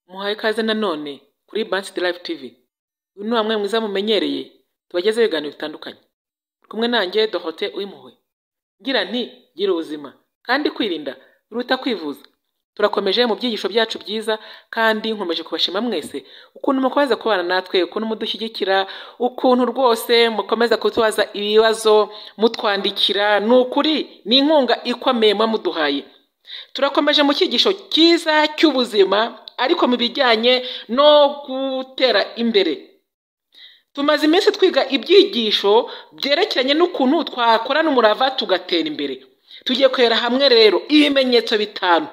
Muhawe ikaze nanone kuri Bansi Live TV, uyu ni wa mwanya mwiza mumenyereye tubagezaho ibiganiro bitandukanye, muri kumwe nanjye Dorothée Uwimpuhwe, ngira nti gira ubuzima kandi kwirinda biruta kwivuza, turakomeje mu byigisho byacu byiza kandi nkomeje kubashima mwese ukuntu mukomeza kubana natwe, ukuntu mudushyigikira, ukuntu rwose mukomeza kutubaza ibibazo mutwandikira, ni ukuri ni inkunga ikomeye muba muduhaye. Turakomeje mu cyigisho cyiza cy'ubuzima ariko mu bijyanye no gutera imbere. Tumaze iminsi twiga ibyigisho byerekeranye n'ukuntu twakorana umurava tugatera imbere. Tugiye kureba hamwe rero ibimenyetso bitanu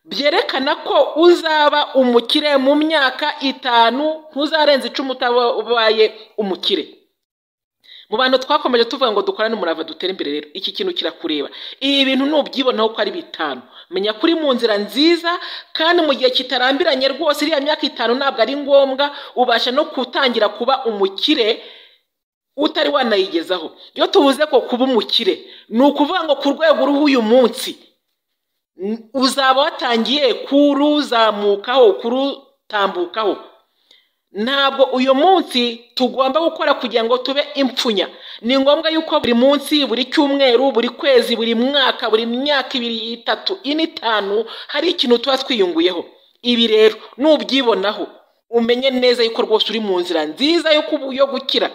byerekana ko uzaba umukire mu myaka itanu, ntuzarenza icumi utabaye umukire. Mu bantu twakomeje tuvuga ngo dukorane umurava dutere imbere rero iki kintu kirakureba, ibi bintu nubyibonaho ko ari bitanu menya ko uri mu nzira nziza kandi mu gihe kitarambiranye rwose iriya myaka itanu ntabwo ari ngombwa ubasha no gutangira kuba umukire utari wanayigezaho. Iyo tuvuze ko kuba umukire ni ukuvuga ngo ku rwego uriho uyu munsi uzaba watangiye kuruzamukaho kurutambukaho. Ntabwo uyu munsi tugomba gukora kugira ngo tube impfunya. Ni ngombwa yuko buri munsi, buri cyumweru, buri kwezi, buri mwaka, buri myaka ibiri, itatu, ine, itanu hari ikintu tuba twiyunguyeho. Ibi rero nubyibonaho umenye neza yuko rwose uri mu nzira nziza yo gukira.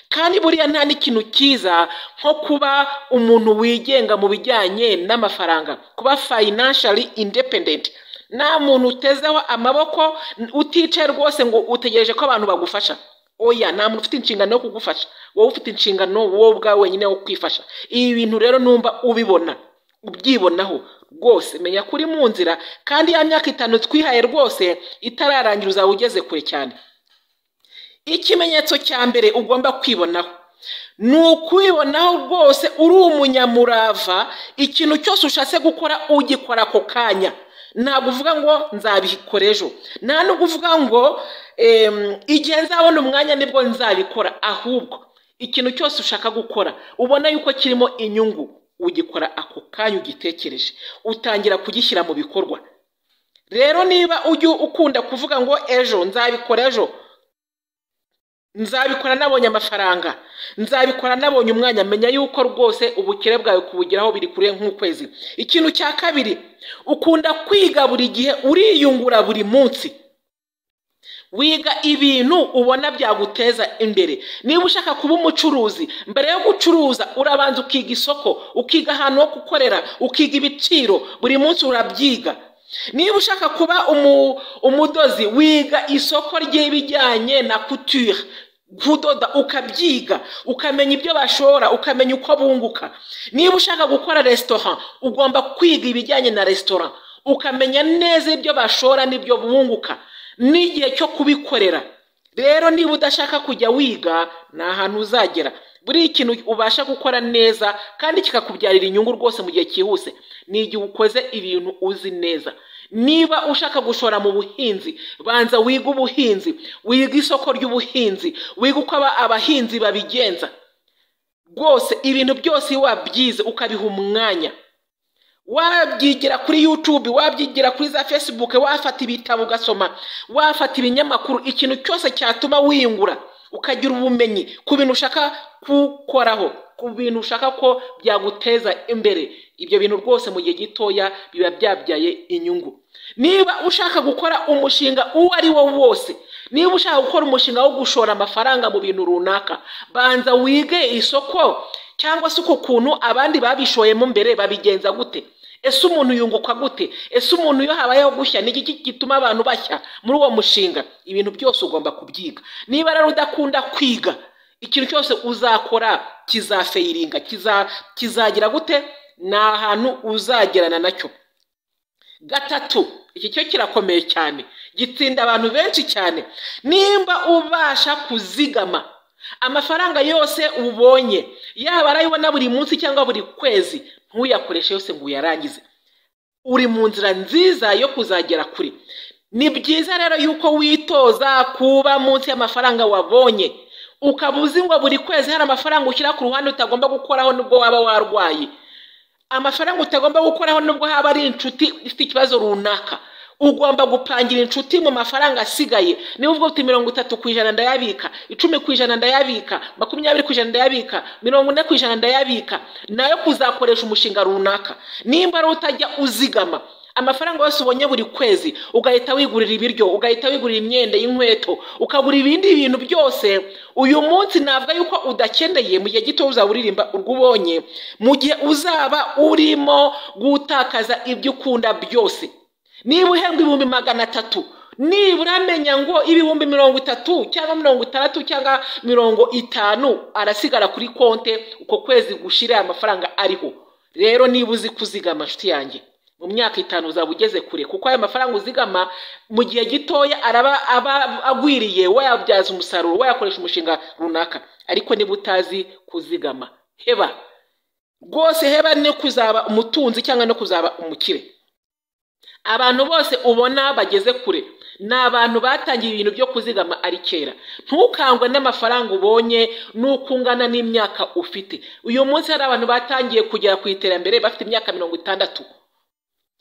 Kandi buriya nta n'ikintu cyiza nko kuba umuntu wigenga mu bijyanye n'amafaranga, kuba fayinanshari independenti. Nta muntu utezeho amaboko uticaye rwose ngo utegereje ko abantu bagufasha. Oya nta muntu ufite inshingano yo kugufasha, wowe ufite inshingano wowe ubwawe wenyine wo kwifasha. Ibi bintu rero numva ubibona ubyibonaho rwose menya ko uri mu nzira kandi ya myaka itanu twihaye rwose itararangira uzaba ugeze kure cyane. Ikimenyetso cya mbere ugomba kwibonaho ni ukwibonaho rwose uri umunyamurava ikintu cyose ushatse gukora ugikora ako kanya. ntabwo uvuga ngo nzabikora ejo nta nubwo uvuga ngo igihe nzabona umwanya nibwo nzabikora ahubwo ikintu cyose ushaka gukora ubona yuko kirimo inyungu ugikora ako kanya ugitekereje utangira kugishyira mu bikorwa rero niba ujya ukunda kuvuga ngo ejo nzabikora ejo nzabikora nabonye amafaranga nzabikora nabonye umwanya menya yuko rwose ubukire bwawe kubugeraho biri kure nk'ukwezi ikintu cya kabiri ukunda kwiga buri gihe uriyungura buri munsi wiga ibintu ubona byaguteza imbere niba ushaka kuba umucuruzi mbere yo gucuruza urabanza ukiga isoko ukiga ahantu ho gukorera ukiga ibiciro buri munsi urabyiga niba ushaka kuba umudozi wiga isoko ry'ibijyanye na couture kudoda ukabyiga ukamenya ibyo bashora ukamenya uko bunguka niba ushaka gukora resitora ugomba kwiga ibijyanye na resitora ukamenya neza ibyo bashora n'ibyo bunguka n'igihe cyo kubikorera rero niba udashaka kujya wiga nta hantu uzagera buri kintu ubasha gukora neza kandi kikakubyarira inyungu rwose mu gihe cyihuse ni igihe ukoze ibintu uzi neza niba ushaka gushora mu buhinzi banza wiga ubuhinzi wiga isoko ry'ubuhinzi wiga uko abahinzi babigenza rwose ibintu byose iyo wabyize ukabiha umwanya wabyigira kuri yutube wabyigira kuri za fesibuke wafata ibitabo ugasoma wafata ibinyamakuru ikintu cyose cyatuma wiyungura ukagira ubumenyi ku bintu ushaka gukoraho ku bintu ushaka ko byaguteza imbere ibyo bintu rwose mu gihe gitoya biba byabyaye inyungu niba ushaka gukora umushinga uwo ari wo wose niba ushaka gukora umushinga wo gushora amafaranga mu bintu runaka banza wige isoko cyangwa se uko kuntu abandi babishoyemo mbere babigenza gute ese umuntu yunguka gute ese umuntu iyo habayeho gushya ni iki gituma abantu bashya muri uwo mushinga ibintu byose ugomba kubyiga niba rero udakunda kwiga ikintu cyose uzakora kizafeyiringa kizagira gute ni ahantu uzagerana nacyo gatatu iki cyo kirakomeye cyane gitsinda abantu benshi cyane nimba ubasha kuzigama amafaranga yose ubonye yaba arayibona buri munsi cyangwa buri kwezi ntuyakoreshe yose ngo uyarangize uri mu nzira nziza yo kuzagera kure ni byiza rero yuko witoza kuba munsi y'amafaranga wabonye ukaba uzi ngo buri kwezi hari amafaranga ushyira ku ruhande utagomba gukoraho nubwo waba warwaye amafaranga utagomba gukoraho nubwo haba ari inshuti ifite ikibazo runaka ugomba gupangira inshuti mu mafaranga asigaye niba ubwo ufite mirongo itatu ku ijana ndayabika icumi ku ijana ndayabika makumyabiri ku ijana ndayabika mirongo ine ku ijana ndayabika nayo kuzakoresha umushinga runaka nimba ari utajya uzigama amafaranga yose ubonye buri kwezi ugahita wigurira ibiryo ugahita wigurira imyenda y'inkweto ukagura ibindi bintu byose uyu munsi navuga yuko udakeneye mu gihe gito uzaba uririmba urwo ubonye mu gihe uzaba urimo gutakaza ibyo ukunda byose niba uhembwa ibihumbi magana atatu nibura amenya ngo ibihumbi mirongo itatu cyangwa mirongo itandatu cyangwa mirongo itanu arasigara kuri konte uko kwezi gushira aya mafaranga ariho rero niba uzi kuzigama nshuti yanjye mu myaka itanu uzaba ugeze kure kuko ayo mafaranga uzigama mu gihe gitoya araba aba agwiriye wayabyaza umusaruro wayakoresha umushinga runaka ariko niba utazi kuzigama heba rwose heba no kuzaba umutunzi cyangwa no kuzaba umukire abantu bose ubona bageze kure ni abantu batangiye ibintu byo kuzigama ari kera ntukangwe n'amafaranga ubonye n'uko ungana n'imyaka ufite uyu munsi hari abantu batangiye kugera ku iterambere bafite imyaka mirongo itandatu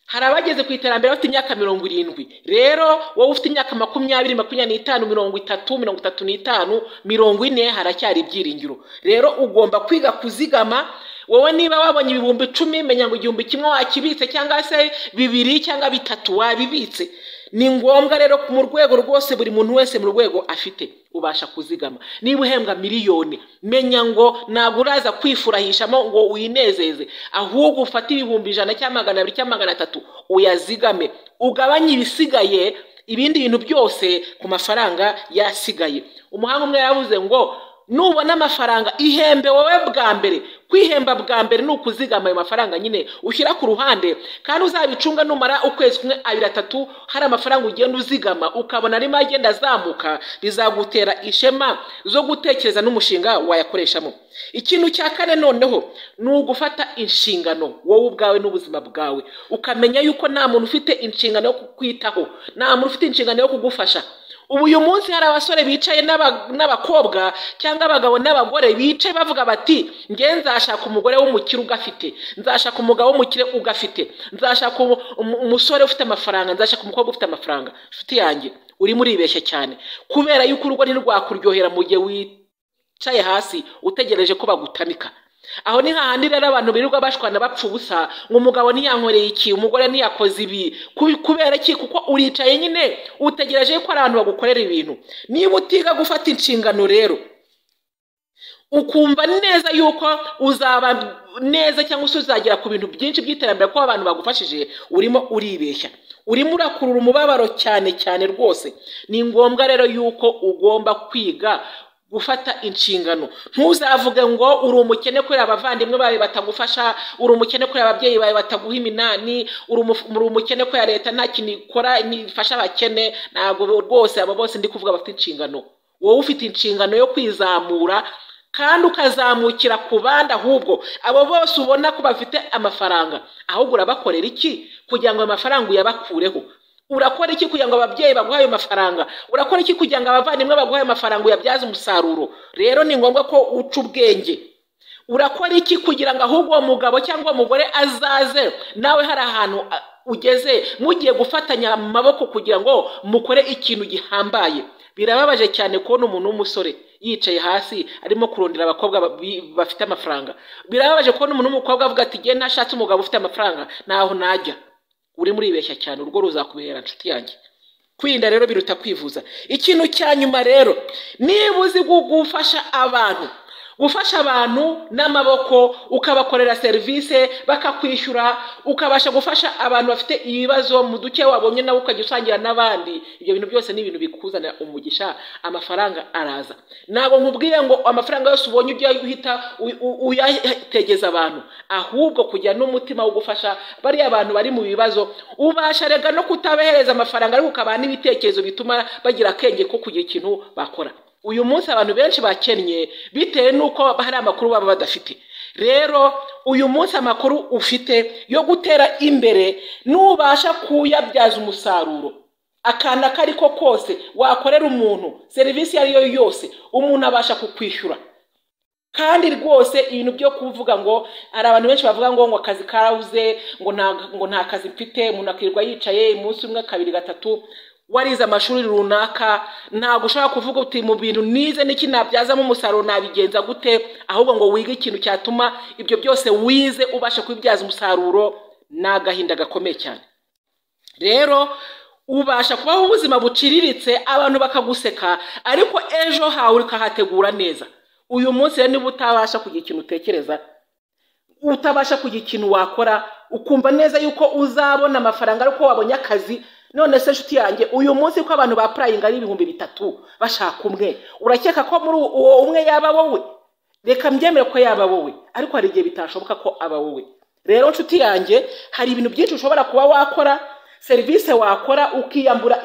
hari abageze ku iterambere bafite imyaka mirongo irindwi rero wowe ufite imyaka makumyabiri makumyabiri n'itanu mirongo itatu mirongo itatu n'itanu mirongo ine haracyari ibyiringiro rero ugomba kwiga kuzigama wowe niba wabonye ibihumbi icumi menya ngo igihumbi kimwe wakibitse cyangwa se bibiri cyangwa bitatu wabibitse ni ngombwa rero mu rwego rwose buri muntu wese mu rwego afite ubasha kuzigama niba uhembwa miliyoni menya ngo ntabwo uraza kwifurahishamo ngo winezeze ahubwo ufate ibihumbi ijana cyangwa magana abiri cyangwa magana atatu uyazigame ugabanye ibisigaye ibindi bintu byose ku mafaranga yasigaye umuhanga umwe yavuze ngo nubona amafaranga ihembe wowe bwa mbere kwihemba bwa mbere ni ukuzigama ayo mafaranga nyine ushyira ku ruhande kandi uzabicunga numara ukwezi kumwe abiri atatu hari amafaranga ugenda uzigama ukabona arimo agenda azamuka bizagutera ishema zo gutekereza n'umushinga wayakoreshamo ikintu cya kane noneho ni ugufata inshingano wowe ubwawe n'ubuzima bwawe ukamenya yuko nta muntu ufite inshingano yo kukwitaho nta muntu ufite inshingano yo kugufasha ubu uyu munsi hari abasore bicaye n'abakobwa cyangwa abagabo n'abagore bicaye bavuga bati nge nzashaka umugore w'umukire ugafite nzashaka umugabo w'umukire ugafite nzashaka umusore ufite amafaranga nzashaka umukobwa ufite amafaranga inshuti yanjye urimo uribeshya cyane kubera yuko urugo ntirwakuryohera mu gihe wicaye hasi utegereje ko bagutamika aho ni hahandi rero abantu birirwa bashwana bapfa ubusa ngo umugabo ntiyankoreye iki umugore ntiyakoze ibi kubera iki kuko uricaye nyine utegereje ko abantu bagukorera ibintu niba utiga gufata inshingano rero ukumva neza yuko uzaba neza cyangwa se uzagera ku bintu byinshi by'iterambere kuko abantu bagufashije urimo uribeshya urimo urakurura umubabaro cyane cyane rwose ni ngombwa rero yuko ugomba kwiga gufata inshingano ntuzavuge ngo uri umukene kubera abavandimwe bawe batagufasha uri umukene kubera ababyeyi bawe bataguha iminani uri umukene kubera leta nta kintu ikora ifasha abakene ntabwo rwose abo bose ndi kuvuga bafite inshingano wowe ufite inshingano yo kwizamura kandi ukazamukira ku bandi ahubwo abo bose ubona ko bafite amafaranga ahubwo urabakorera iki kugira ngo amafaranga uyabakureho urakora iki kugira ngo ababyeyi baguhe ayo mafaranga urakora iki kugira ngo abavandimwe baguhe ayo mafaranga uyabyaze umusaruro rero ni ngombwa ko uca ubwenge urakora iki kugira ngo ahubwo uwo mugabo cyangwa uwo mugore azaze nawe hari ahantu ugeze mugiye gufatanya amaboko kugira ngo mukore ikintu gihambaye birababaje cyane kubona umuntu w'umusore yicaye hasi arimo kurondera abakobwa bafite amafaranga birababaje kubona umuntu w'umukobwa avuga ati ngewe ntashatse umugabo ufite amafaranga ntaho najya urimo uribeshya cyane urugo ruzakubera inshuti yanjye kwirinda rero biruta kwivuza ikintu cya nyuma rero niba uzi gufasha abantu gufasha abantu n'amaboko ukabakorera serivisi bakakwishyura ukabasha gufasha abantu bafite ibibazo mu duke wabonye nawe ukajya usangira n'abandi ibyo bintu byose ni ibintu bikuzanira umugisha amafaranga araza ntabwo nkubwiye ngo amafaranga yose ubonye ujya uhita uyategeza abantu ahubwo kujya n'umutima wo gufasha bariya abantu bari mu bibazo ubasha rega no kutabahereza amafaranga ariko ukabaha n'ibitekerezo bituma bagira akenge ko kugira ikintu bakora uyu munsi abantu benshi bakennye bitewe n'uko hari amakuru baba badafite rero uyu munsi amakuru ufite yo gutera imbere n'ubasha kuyabyaza umusaruro akantu ako ari ko kose wakorera umuntu serivisi iyo ari yo yose umuntu abasha kukwishyura kandi rwose ibintu byo kuvuga ngo hari abantu benshi bavuga ngo ngo akazi karabuze ngo nta ngo nta kazi mfite umuntu akirirwa yicaye umunsi umwe kabiri gatatu warize amashuri runaka ntabwo ushobora kuvuga uti mu bintu nize n'iki nabyazamo umusaruro nabigenza gute ahubwo ngo wige ikintu cyatuma ibyo byose wize ubasha kubibyaza umusaruro ni agahinda gakomeye cyane rero ubasha kubaho ubuzima buciriritse abantu bakaguseka ariko ejo hawe ukahategura neza uyu munsi rero niba utabasha kugira ikintu utekereza utabasha kugira ikintu wakora ukumva neza yuko uzabona amafaranga ariko wabonye akazi none se inshuti yanjye uyu munsi ko abantu bapurayinga ari ibihumbi bitatu bashaka umwe urakeka ko muri uwo umwe yaba wowe reka mbyemere ko yaba wowe ariko hari igihe bitashoboka ko aba wowe rero inshuti yanjye hari ibintu byinshi ushobora kuba wakora serivisi wakora ukiyambura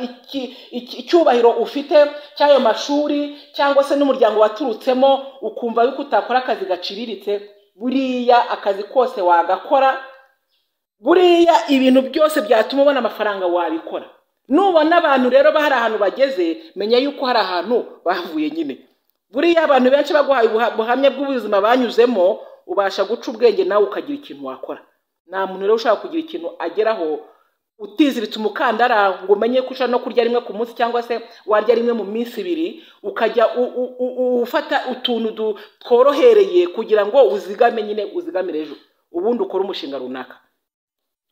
icyubahiro ufite cy'ayo mashuri cyangwa se n'umuryango waturutsemo ukumva yuko utakora akazi gaciriritse buriya akazi kose wagakora buriya ibintu byose byatuma ubona amafaranga wabikora nubona abantu rero hari ahantu bageze menya yuko hari ahantu bavuye nyine buriya abantu benshi baguhaye ubuhamya bw'ubuzima banyuzemo ubasha guca ubwenge nawe ukagira ikintu wakora nta muntu rero ushaka kugira ikintu ageraho utiziritse umukandara ngo umenye ko ushobora no kurya rimwe ku munsi cyangwa se warya rimwe mu minsi ibiri ukajya ufata utuntu tworohereye kugira ngo uzigame nyine uzigamire ejo ubundi ukore umushinga runaka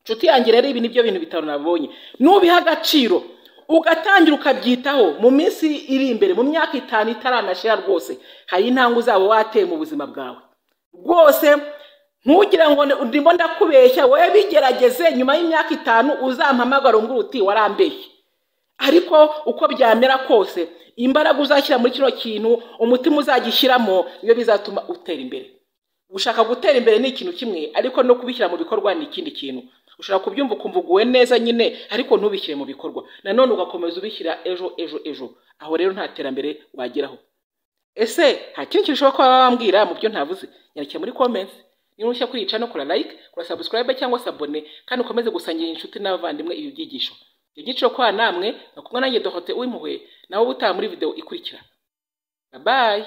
inshuti yanjye rero ibi nibyo bintu bitanu nabonye nubiha agaciro ugatangira ukabyitaho mu minsi iri imbere mu myaka itanu itaranashira rwose hari intambwe uzaba wateye mu buzima bwawe rwose ntugira ngo ndimo ndakubeshya wowe bigerageze nyuma y'imyaka itanu uzampamagara ngo uti warambeshye ariko uko byamera kose imbaraga uzashyira muri kino kintu umutima uzagishyiramo iyo bizatuma utera imbere gushaka gutera imbere ni ikintu kimwe ariko no kubishyira mu bikorwa ni ikindi kintu ushobora kubyumva ukumva uguwe neza nyine ariko ntubishyire mu bikorwa nanone ugakomeza ubishyira ejo ejo ejo aho rero nta terambere wageraho ese nta kintu kirushaho kuba wambwira mu byo ntavuze nyandikira muri komensi niba ushya kwica no kora like kora subscribe cyangwa se abone kandi ukomeze gusangira inshuti n'abavandimwe ibi byigisho ibyo byiciro kwa namwe bakumwe nanjye dohote w'impuhwe nawe ubutaha muri video ikurikira babaye